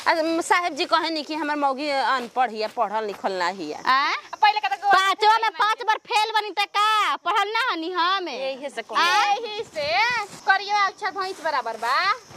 आज साहेब जी कहे नी कि हमर मौगी अनपढ़ हिया पढ़ल लिखल ना हिया आ पहले का तो पांचवा में पांच बार फेल बनी त का पढ़ल ना हनी हम यही से कहो यही से करियो अक्षर भैंस बराबर बा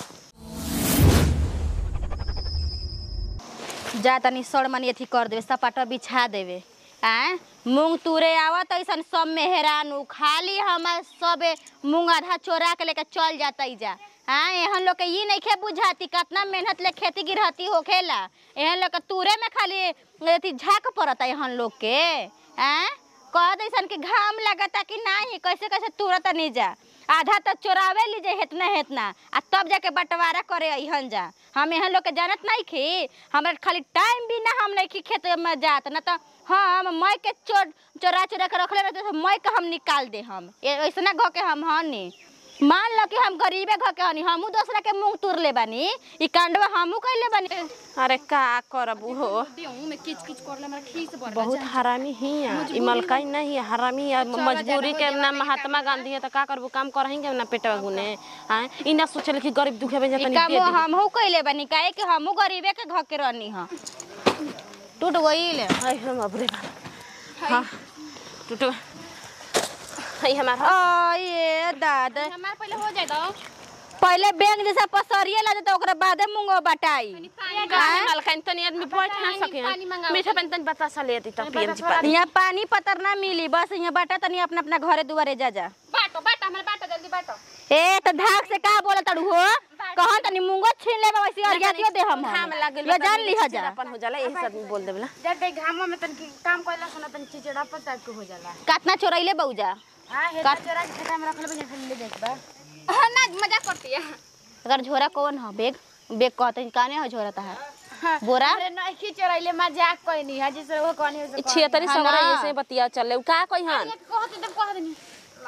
जा तनी सड़ मनी अथी कर देवे सपाटा बिछा देवे आ मूंग तुरे आवत ऐसन सब मेहरानू खाली हमार सबे मूंग आधा चोरा के लेके चल जाता जा हाँ एहन लोग के ई नइखे बुझाती कितना मेहनत ले खेती गिरहती होखेला एहन लोग के तुरे में खाली अथी झाक पड़ता एहन लोग के आ कह दैसन कि घाम लगता कि नहीं कैसे कैसे तुरत नहीं जा आधा तो चोरावे लीजे हेतना हेतना आ तब जाके बंटवारा करे अहन जा हम एहन लोग के जानत नहीं खी हमरा खाली टाइम भी ना हम नहीं खी खेत में जात ना तो हम मई के चोर चोरा चोरा के रखले रहते तो मई के हम निकाल दे हम ए- ऐसना घ के हम हनी मान लो कि हम गरीबे घ के हनी हमू दूसरा के मुंह तुर ले बानी ई कांडवा हमू कइले बानी अरे का करब हो देहूं में किच किच करले हमरा खीस बर बहुत हरामी हिया ई मलकाई नहीं है हरामी है मजबूरी के ना महात्मा गांधी है तो का करबू काम करही ना पेटवा गुने हां ई ना सोचल कि गरीब दुखे में ई जतनी काम दे दी हमहू कइले बानी काहे कि हमू गरीबे के घ के रहनी ह टूट गइल हाय हम अबरे हां टूटो हाय हमार आ ये दादा हमार पहले हो जाए दो पहले बैंक जैसा पसरिए ला तो ओकरा बादे मुंगो बटाई काहे मलकाई तनी आदमी बैठ ना सके पानी मंगाओ। मीठा पानी तनी बतासा ले दी त पीएम जी पानी यहाँ पानी पतर ना मिली बस यहाँ बाटा तनी अपना अपना घरे दुआरे जा जा बाटो बाटो हमारे बाटो जल्दी बाटो ए तो धाक से का बोला तड़ू हो कहन तनी मुंगो छीन ले वैसे और दियो दे हम घाम लागल ये जान ली जा अपन हो जाला एही से आदमी बोल देबला जब दे घाम में तन काम कइला सुना तन चिचड़ा पर टाइप के हो जाला कितना चोरैले बौजा हां हे चोरा के खेता में रखले बजे खाली ले जात बा हां ना मजाक करती है अगर झोरा कौन हो बेग बेग कहते काने हो झोरा है बोरा अरे नहीं की चोराइले मजाक कइनी है जिसे वो कहनी है छिया तनी हाँ सगरा ना। ऐसे बतिया चले उ का कहि हन कहत दे कह देनी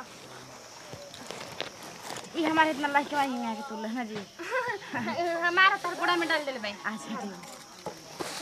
ई हमारे इतना लाइक वाही में आके तुल ना जी हमारा तर गोड़ा में डाल देले भाई अच्छा जी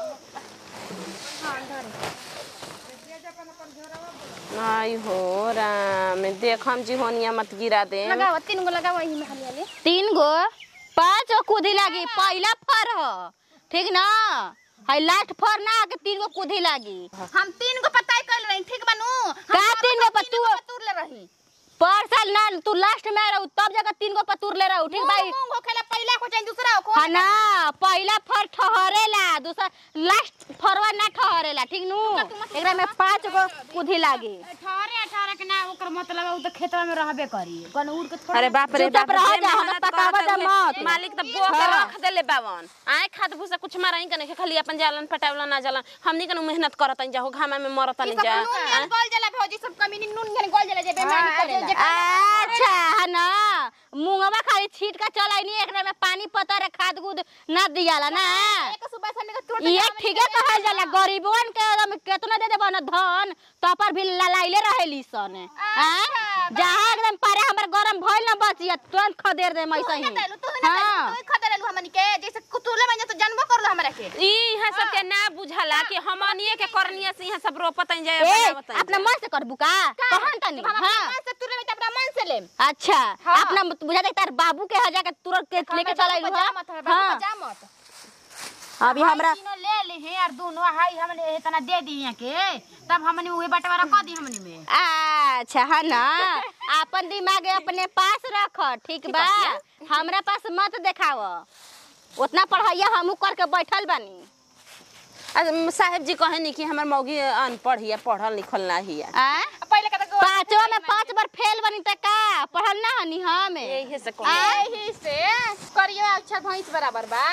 आई हो राम देखम जी होनिया मत गिरा दे लगाओ तीन गो लगाओ यही में खाली वाले तीन गो पांच गो कूदी लागी पहला फर हो ठीक ना है लास्ट फर ना आके तीन गो कूदी लागी हम तीन गो पताई कइल रही ठीक बनू का तीन गो पतू तुर ले रही पर साल ना तू लास्ट में रहू तब जाकर तीन गो पतूर ले रहू ठीक भाई मूंग होखेला पहला को चाहिए दूसरा को हाँ ना पहला फर ठहरेला दूसरा लास्ट फरवा ना ठहरेला ठीक नू एकरा में पांच गो कुधी लागी अठारह अठारह के ना ओकर मतलब उ त खेतवा में रहबे करी कौन उड़ के थोड़ा अरे बाप रे चुपचाप बाप रह जे जा, हमें मेहनत पकावा करत जा हुए, मत। मालिक तो बो के हाँ। रख देले बावन आए खाद भूसा कुछ मारही कने के खाली अपन जालन पटावला ना जालन हमनी कने मेहनत करत जा हो घामा में मरत नहीं जा नून गल गल जला भौजी सब कमीनी नून गल गल जला जे बेमानी करेला अच्छा है ना मुंगवा खाली छीट का चलाई नहीं एकरा में पानी पतर खाद गुद ना दियाला ना एक सुबह से तुर ये ठीके कहल जाला गरीबवन के एकदम केतना दे देबन धन तो पर भी ललाइले रहेली सन हैं जहां एकदम पारे हमर गरम भइल ना बचिया तुरंत खदेर दे मैसे ही देलु तू ना हाँ। तू खदरेलु हमनी के जैसे कुतुले में तो जानबो करलो हमरा के ई यहाँ सब के ना बुझला कि हमनिए के करनिया से यहाँ सब रोपत जाए ए बनावत अपना मन से करबू का कहन तनी हम हां अपना मन से तुरे में तो अपना मन से लेम अच्छा हाँ। अपना बुझा दे तार बाबू के हजा के तुरंत के लेके चलाइलू जा मत हां हां जा मत अभी हमरा तीनों ले ली हैं यार दोनों हाई हमने इतना दे दी यहाँ के तब हमने वही बंटवारा कर दी हमने में अच्छा है ना अपन दिमाग अपने पास रख ठीक बा हमरा पास मत देखाव उतना पढ़ाइया हमू करके बैठल बानी आज साहेब जी कहे नी कि हमर मौगी अनपढ़ हिया पढ़ल लिखल ना हिया आ पहले का तो पांचवा में पांच बार फेल बनी त का पढ़ल ना हनी हम यही से कहो यही से करियो अक्षर भैंस बराबर बा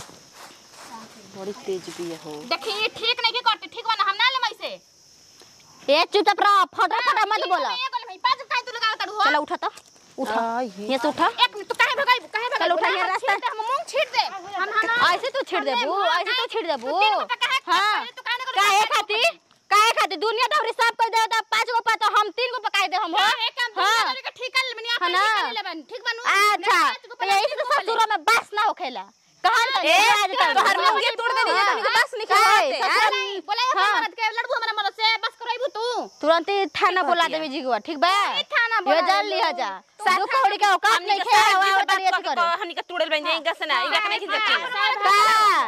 बड़ी तेज भी हो देखिए ठीक नहीं के करते ठीक बना हम ना ले मैसे ए चुपचाप रह फटा फटा मत बोला पाँच काहे तू लगाव तड़ू चलो उठा तो उठा आई ये से उठा एक मिनट तू काहे भगाई काहे भगाई चलो उठा ये रास्ता। हम मुंह छीट दे हम हम ऐसे तू छिड़ देबू ऐसे तू छिड़ देबू तीन गो पे काहे हां तू काहे ना काहे खाती काहे खाती दुनिया दौरी सब कर दे त पांच गो पा तो हम तीन गो पकाई दे हम हो एक काम हाँ। तू के ठीक कर ले बनिया हाँ अपन ना। ठीक कर ले बन ठीक बनू अच्छा तो यही से तो ससुरो में बस ना होखेला कहन त ए, आजकल तोहर मुंगे तोड़ देनी है, तनिक बस निकाल दे, हाँ? बोला हाँ। मरद के लड़बू हमरा मरद से बस करैबू तू तुरंत ही थाना बोला देवे जीगवा ठीक बा ई थाना ये बोला जान लिया जा साथ दू कौड़ी का औकात हमनी नहीं के खे साथ आवा जी से और बात तरियत करके करे हमनी के तोड़ल बन जाए इनका से ना इनका के नहीं खींचती का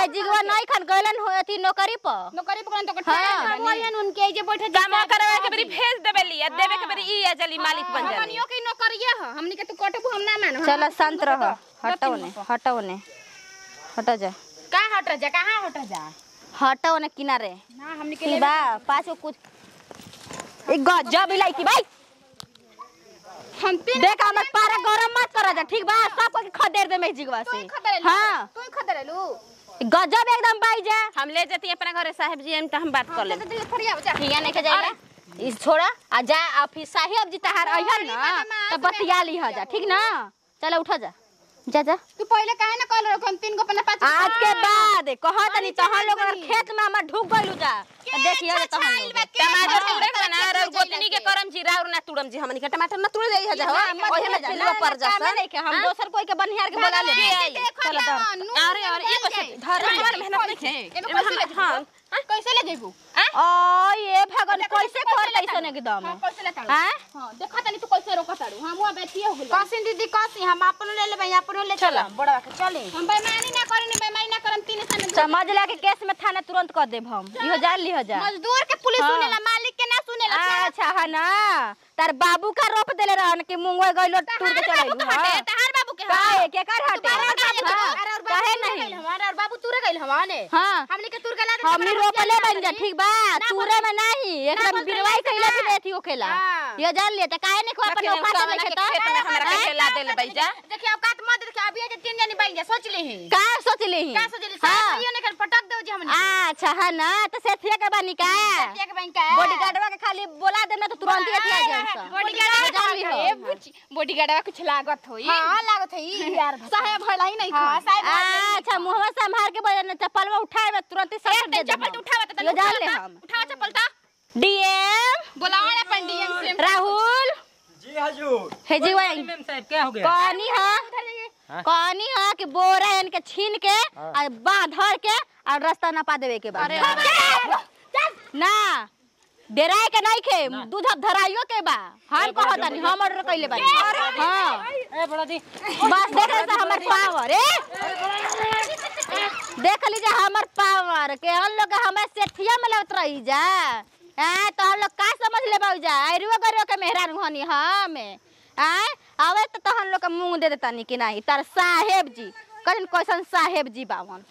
मैजिकवा नहीं खन गइलन हो अथी नौकरी पर नौकरी पकड़न तो हाँ। हम वही उनके जे बैठे काम करवा के बेरी भेज देबे ली आ देबे के बेरी ई आ जली मालिक बन जाली हमनियो के नौकरिया ह हमनी के तू कटबू हम ना मानो चल शांत रह हटो ने हटो ने हटो जा का हट जा कहां हट जा हटो ने किनारे ना हमनी के की बा पाछो कुछ एक गजब इलायची भाई हम तीन देख हमर पारा गरम मत कर जा ठीक बा सब को खदेर दे मैजिकवा तू से खतरे हां तू खतरे लू गजब एकदम बाई जा हम ले जती अपना घरे साहब जी हम त हम बात कर ले तो दिल फरिया बचा हिया नहीं के जाएगा इस छोड़ा आ जा आ फिर साहेब जी तहार अइहन ना तो बतिया ली ह जा ठीक ना चल उठा जा जा जा तू पहले काहे ना कहल रखो हम तीन को पन्ना पाँच आज के बाद कहत नहीं तहन लोग अगर खेत में हम ढुक गइलू जा तो देखिए जे तहन लोग टमाटर तुड़े के ना और गोतनी के करम जी राउर ना तुड़म जी हमनी के टमाटर ना तुड़े जाई जा ओहे में चिल्लो पर जा काम नहीं के हम दोसर कोई के बनिहार के बोला ले चल दर अरे अरे ये कैसे धर हमार मेहनत नहीं है एमे कैसे ले हां कैसे ले जेबू ओ ये भगवान कैसे कर कैसन एकदम हां कैसे ले ताड़ू हैं हां देखा तनी तू कैसे रोका ताड़ू हम हुआ बेटिए हो गेल कसिन दीदी कसी हम अपन ले लेबै अपन ले चल बड़वा के चले हम बेईमानी ना करी नी बेईमानी ना करम तीन सन समझ ला के केस में थाना तुरंत कर देब हम इहो जान लिह जा मजदूर के पुलिस हाँ। सुनेला मालिक के ना सुनेला अच्छा है ना तार बाबू का रोप देले रहन कि मुंगवा गइलो टूट के चलैलू हां तहार बाबू के काहे के कर हटे हाँ, काहे नहीं हमारा और बाबू तुरे गइल हमाने हां हमनी के तुर गला हमनी रोपले बन जा ठीक बा तूरे में नहीं एकदम बिरवाई कइला भी नहीं थी होखेला हाँ। ये जान ले त काहे नहीं को अपन औकात नहीं खेता खेत में हमरा के खेला देले भाई जा देखिए औकात मत देखिए अभी जे तीन जनी बैठ जा सोच ले हैं का सोच ली का सोच ले सारा ये नहीं कर पटक दो जी हमने अच्छा है ना तो सेठिया के बानी का एक बैंक का बॉडीगार्डवा के खाली बोला देना तो तुरंत ही अथिया जान बॉडीगार्ड जान ली हो बॉडीगार्डवा कुछ लागत होई हां लागत होई यार साहेब भला ही नहीं हां साहेब अच्छा मुहवा संभाल के बजन चप्पलवा उठाए में तुरंत ही सब दे दे चप्पल उठावा त ये जान ले हम उठावा चप्पल ता डीएम बुलाओ ना पंडियन से राहुल जी हजूर हे जी वही मैम साहब क्या हो गया कहानी है कहानी है कि बोरा इनके छीन के और बांध धर के और रास्ता नपा देवे के बाद ना डेराए के नहीं खे दूध अब धराइयो के बा हम कहत नहीं हम ऑर्डर कइले बानी हां ए बड़ा जी बस देख ले हमर पावर ए देख लीजिए हमर पावर के हम लोग हमें सेठिया में लगत रही जा हैं तो हम लोग का समझ ले बाऊ जा अरुआ गरुआ के मेहरान हनी हम हैं आवे तो तहन लोग के मुंह दे देता नहीं कि नहीं तार साहेब जी कजन कैसन साहेब जी बावन